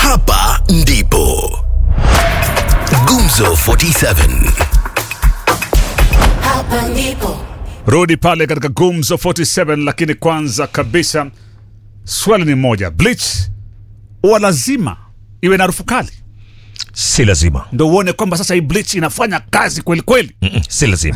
hapa ndipo Gumzo 47 Hapa ndipo rudi pale katika gumzo 47 lakini kwanza kabisa swali ni moja bleach huwa lazima iwe na harufu kali si lazima ndo uone kwamba sasa hii bleach inafanya kazi kweli kweli Mm-mm, si lazima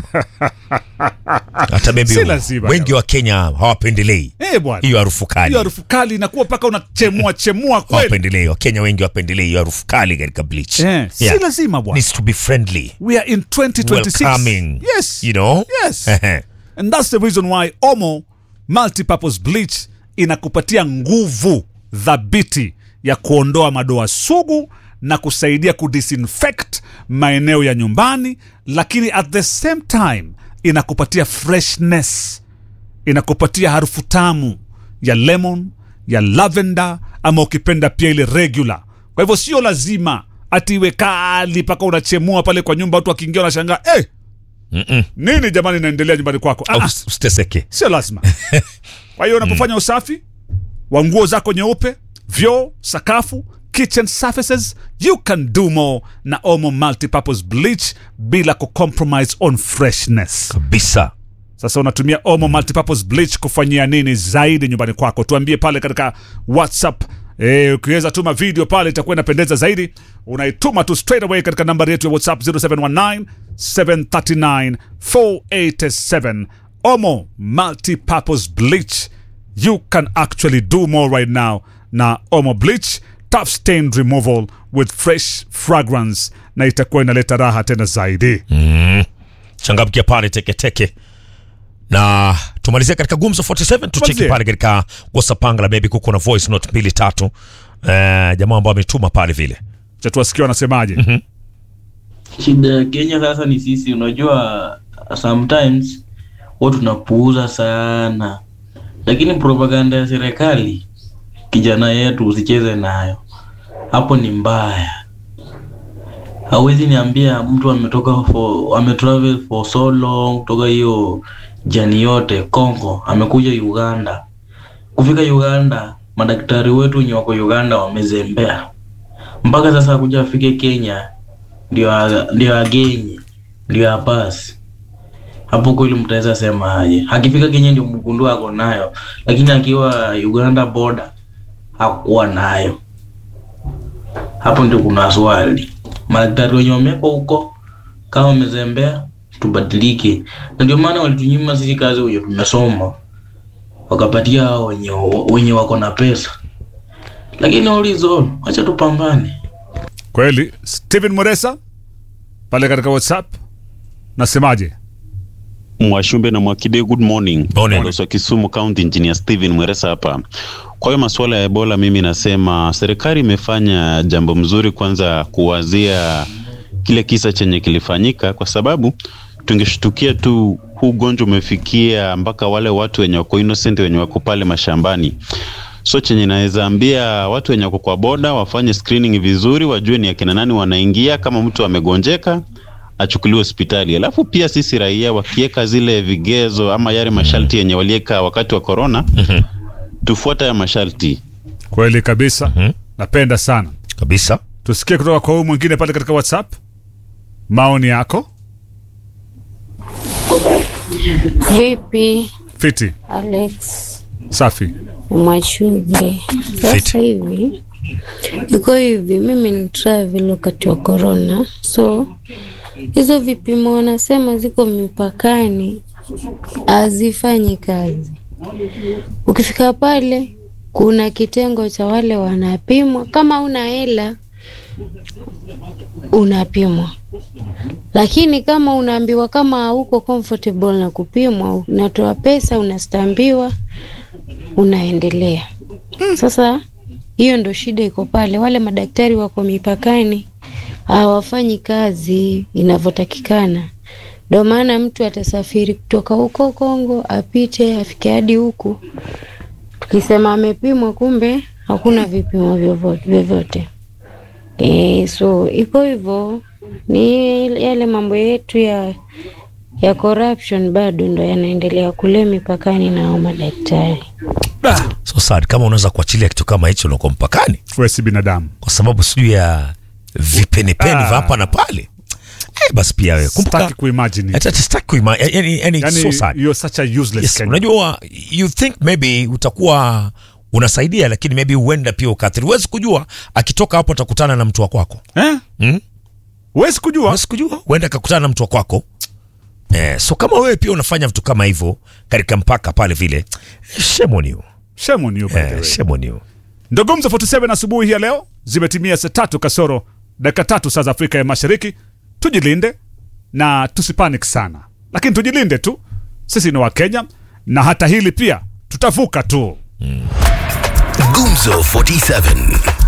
hata maybe Si lazima, wengi wa kenya hawapendelei Eh, bwana hiyo harufu kali hiyo harufu kali inakuwa mpaka unachemua chemua kweli hawapendelei wakenya wengi wapendelei hiyo harufu kali katika bleach Eh, si Yeah. lazima bwana needs to be friendly we are in 2026 welcoming yes you know yes and that's the reason why omo multipurpose bleach inakupatia nguvu dhabiti ya kuondoa madoa sugu na kusaidia kudisinfect maeneo ya nyumbani lakini at the same time inakupatia freshness inakupatia harufu tamu ya lemon ya lavender ama ukipenda pia ile regular kwa hivyo sio lazima ati iwe kali mpaka unachemua pale kwa nyumba watu wakiingia wanashangaa hey, nini jamani inaendelea nyumbani kwako ah, Au ah, us- usiteseke sio lazima kwa hiyo unapofanya usafi wa nguo zako nyeupe vyoo sakafu kitchen surfaces you can do more na omo multipurpose bleach bila kucompromise on freshness kabisa sasa unatumia omo multipurpose bleach kufanyia nini zaidi nyumbani kwako tuambie pale katika whatsapp E, ukiweza tuma video pale itakuwa inapendeza zaidi unaituma tu straight away katika nambari yetu ya whatsapp 0719 739 487 omo multipurpose bleach you can actually do more right now na omo bleach tough stain removal with fresh fragrance na itakuwa inaleta raha tena zaidi changamkia pale teketeke na tumalizia katika gumzo 47 tucheki Tumalizie. pale katika wasapangala maybe kuko na voice note mbili tatu eh, jamaa ambao ametuma pale vile cha tuwasikia wanasemaje Shida ya Kenya sasa ni sisi, unajua sometimes watu tunapuuza sana, lakini propaganda ya serikali, kijana yetu usicheze nayo, hapo ni mbaya. Hawezi niambia mtu ametoka for, ametravel for so long kutoka hiyo jani yote Congo, amekuja Uganda. Kufika Uganda, madaktari wetu wenye wako Uganda wamezembea mpaka sasa kuja afike Kenya ndio a- ndio agenye ndio apasi hapo kweli mtaweza sema aje akifika kenya ndio mgundua ako nayo lakini akiwa uganda border hakuwa nayo hapo ndio kuna swali madaktari wenye wamekwa huko kama wamezembea tubadilike na ndio maana walitunyima sisi kazi wenye tumesoma wakapatia hao wenye, wenye wako na pesa lakini ulizo wacha tupambane kweli stephen muresa pale katika whatsapp nasemaje Mwashumbe na Mwakide, good morning. Morning. Balozi wa Kisumu County Engineer Steven Mweresa hapa. Kwa hiyo masuala ya Ebola, mimi nasema serikali imefanya jambo mzuri, kwanza kuwazia kile kisa chenye kilifanyika, kwa sababu tungeshtukia tu huu ugonjwa umefikia mpaka wale watu wenye wako innocent wenye wako pale mashambani. So chenye naweza ambia watu wenye wako kwa boda wafanye screening vizuri, wajue ni akina nani wanaingia. Kama mtu amegonjeka achukuliwe hospitali. Alafu pia sisi raia wakiweka zile vigezo ama yale masharti yenye waliweka wakati wa corona, tufuata ya masharti. kweli kabisa napenda sana kabisa tusikie kutoka kwa huyu mwingine pale katika whatsapp maoni yako Vipi fiti Alex safi Mwachuje? Sasa hivi iko hivi, mimi ni travel wakati wa corona, so hizo vipimo wanasema ziko mipakani hazifanyi kazi. Ukifika pale, kuna kitengo cha wale wanapimwa, kama una hela unapimwa lakini kama unaambiwa kama hauko comfortable na kupimwa, unatoa pesa, unastambiwa, unaendelea. Sasa hiyo ndo shida iko pale, wale madaktari wako mipakani hawafanyi kazi inavyotakikana. Ndo maana mtu atasafiri kutoka huko Kongo apite afike hadi huku, tukisema amepimwa, kumbe hakuna vipimo vyovyo- vyovyote. E, so iko hivyo, ni yale mambo yetu ya ya corruption bado ndo yanaendelea kule mipakani na hao madaktari. so sad kama unaweza kuachilia kitu kama hicho unakuwa mpakani wewe si binadamu kwa sababu sijui ya vipenepene Ah. vya hapa na pale eh, basi pia wewe kumbuka sitaki kuimagine it. hata sitaki kuima yani, yani, yani so sad you're such a useless yes, Kenyan. unajua you think maybe utakuwa unasaidia lakini maybe huenda pia ukaathiri huwezi kujua akitoka hapo atakutana na mtu wa kwako eh Mm? huwezi kujua huwezi kujua huenda akakutana na mtu wa kwako eh, so kama wewe pia unafanya vitu kama hivyo katika mpaka pale vile eh, shame on you shame on you by the eh, way. shame on you Ndo Gumzo 47 asubuhi hii ya leo zimetimia saa tatu kasoro dakika tatu saa za Afrika ya Mashariki. Tujilinde na tusipanic sana, lakini tujilinde tu, sisi ni Wakenya na hata hili pia tutavuka tu. Gumzo 47